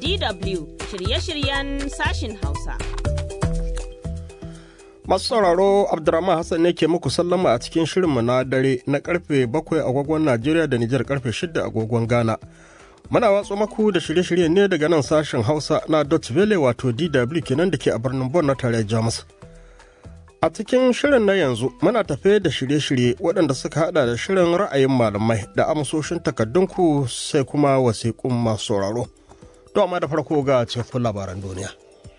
DW shirye-shiryen sashin Hausa. Masu sauraro Abdurrahman Hassan ne ke muku sallama a cikin shirinmu na dare na karfe 7 agogon Najeriya da Nijar karfe 6 agogon Ghana. Muna watso maku da shirye-shirye ne daga nan sashen Hausa na Dutch Valley wato DW kenan da ke a birnin Bon na tarayyar Jamus. A cikin shirin na yanzu muna tafe da shirye-shirye waɗanda suka hada da shirin ra'ayin malamai da amsoshin takardunku sai kuma wasiƙun masu sauraro. To amma da farko ga cefin labaran duniya.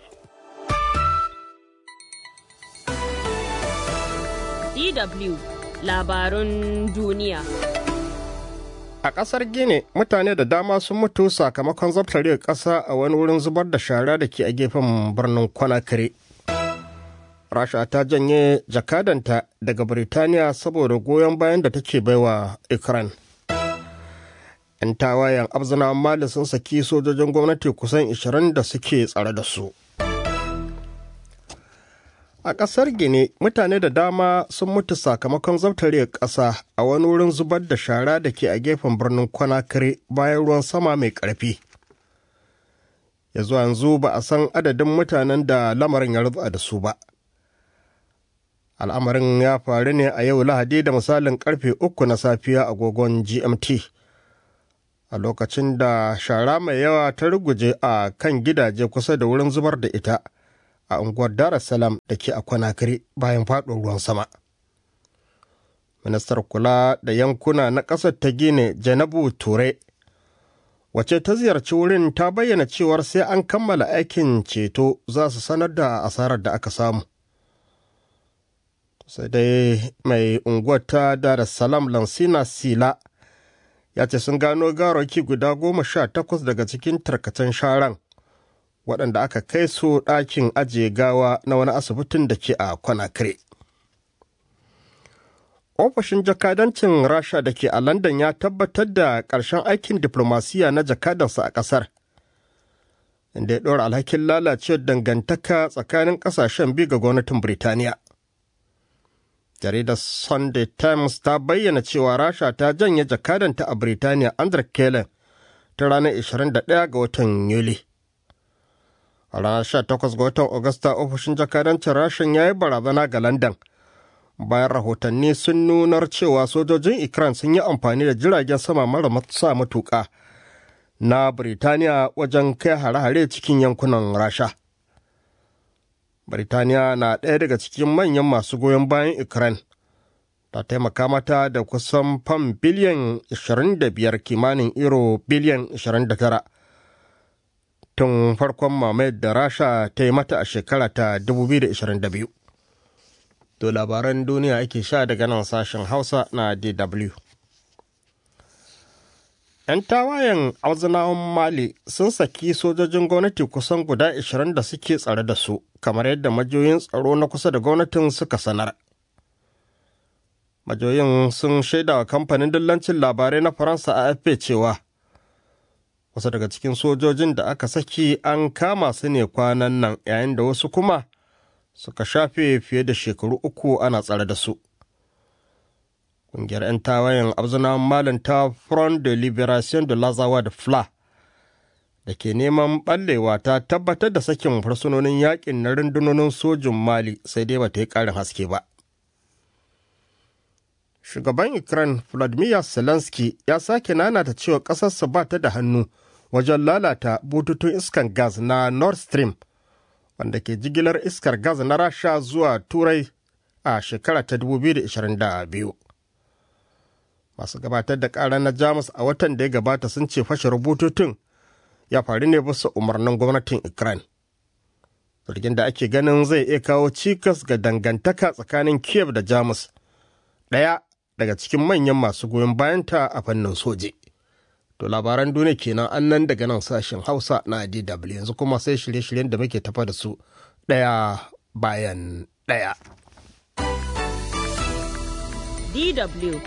DW labarun duniya. A ƙasar Gini mutane da dama sun mutu sakamakon zabtarewar ƙasa a wani wurin zubar da shara da ke a gefen birnin Conakry. Rasha ta janye jakadanta daga Birtaniya saboda goyon bayan da take baiwa Ukraine. 'Yan tawayen abzina Mali sun saki sojojin gwamnati kusan 20 da suke tsare da su. A ƙasar Gini, mutane da dama sun mutu sakamakon zabtarewar ƙasa a wani wurin zubar da shara da ke a gefen birnin Conakry bayan ruwan sama mai ƙarfi. Ya zuwa yanzu ba a san adadin mutanen da lamarin ya rutsa da su ba. Al'amarin ya faru ne a yau Lahadi da misalin karfe uku na safiya agogon GMT. A lokacin da shara mai yawa ta ruguje a kan gidaje kusa da wurin zubar da ita. a unguwar Dar es Salaam da ke a Conakry bayan faɗin ruwan sama. Ministar kula da yankuna na ƙasar ta Gine Janabu Ture, wace ta ziyarci wurin ta bayyana cewar sai an kammala aikin ceto za su sanar da asarar da aka samu. Sai dai mai unguwar ta Dar es Salaam Lansina Sila ya ce sun gano garoki guda goma sha takwas daga cikin tarkacen sharan. waɗanda aka kai su ɗakin ajiye gawa na wani asibitin da ke a Conakry. Ofishin jakadancin Rasha da ke a London ya tabbatar da ƙarshen aikin diplomasiya na jakadansa a ƙasar, inda ya ɗora alhakin lalacewar dangantaka tsakanin ƙasashen biyu ga gwamnatin Birtaniya. Jaridar Sunday Times ta bayyana cewa Rasha ta janye jakadanta a Birtaniya Andrew Kellen ta ranar 21 ga watan Yuli. a ranar 18 ga watan Agusta ofishin jakadancin rashin ya yi barazana ga London. Bayan rahotanni sun nunar cewa sojojin Ukraine sun yi amfani da jiragen sama mara sa matuƙa na Birtaniya wajen kai hare-hare cikin yankunan Rasha. Birtaniya na ɗaya daga cikin manyan masu goyon bayan Ukraine. Ta taimaka mata da kusan fam biliyan 25 kimanin euro biliyan 29. tun farkon mamayar da rasha ta yi mata a shekara ta 2022 to labaran duniya ake sha daga nan sashen hausa na dw yan tawayen auzunawan mali sun saki sojojin gwamnati kusan guda 20 da suke tsare da su kamar yadda majoyin tsaro na kusa da gwamnatin suka sanar majoyin sun shaida wa kamfanin dillancin labarai na faransa a afp cewa wasu daga cikin sojojin da aka saki an kama su ne kwanan nan yayin da wasu kuma suka shafe fiye da shekaru uku ana tsare da su ƙungiyar 'yan tawayen abzunawan malin ta front de liberation de lazawa da fla da ke neman ɓallewa ta tabbatar da sakin fursunonin yakin na rundunonin sojin mali sai dai bata yi ƙarin haske ba shugaban ukraine vladimir zelensky ya sake nanata cewa ƙasarsa ba ta da hannu wajen lalata bututun iskar gas na nord stream wanda ke jigilar iskar gas na rasha zuwa turai a shekara ta 2022 masu gabatar da ƙara na jamus a watan da ya gabata sun ce fashe bututun ya faru ne bisa umarnin gwamnatin ukraine zargin da ake ganin zai iya kawo cikas ga dangantaka tsakanin kiev da jamus ɗaya daga cikin manyan masu goyon bayanta a fannin soje. To labaran duniya kenan an nan daga nan sashen Hausa na DW yanzu kuma sai shirye-shiryen da muke tafa da su ɗaya bayan ɗaya. DW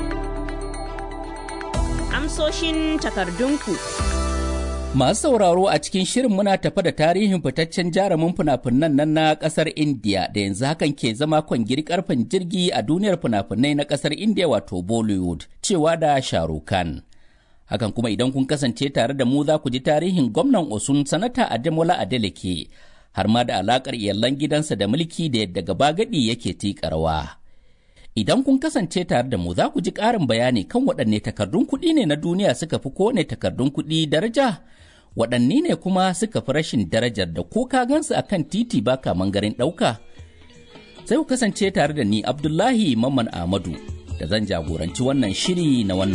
Amsoshin takardunku. Masu sauraro a cikin shirin muna tafa da tarihin fitaccen jarumin fina-finan nan na kasar India da yanzu hakan ke zama kwangiri karfin jirgi a duniyar fina-finai na kasar India wato Bollywood cewa da Shahrukh Khan. Hakan kuma idan kun kasance tare da mu za ku ji tarihin gwamnan Osun sanata Ademola Adeleke har ma da alakar iyalan gidansa da mulki da yadda gaba gadi yake tika rawa. Idan kun kasance tare da mu za ku ji ƙarin bayani kan waɗanne takardun kuɗi ne na duniya suka fi kowane takardun kuɗi daraja, waɗanne ne kuma suka fi rashin darajar da ko ka gansu a kan titi ba kaman garin ɗauka. Sai ku kasance tare da ni Abdullahi Mamman Ahmadu da zan jagoranci wannan shiri na wannan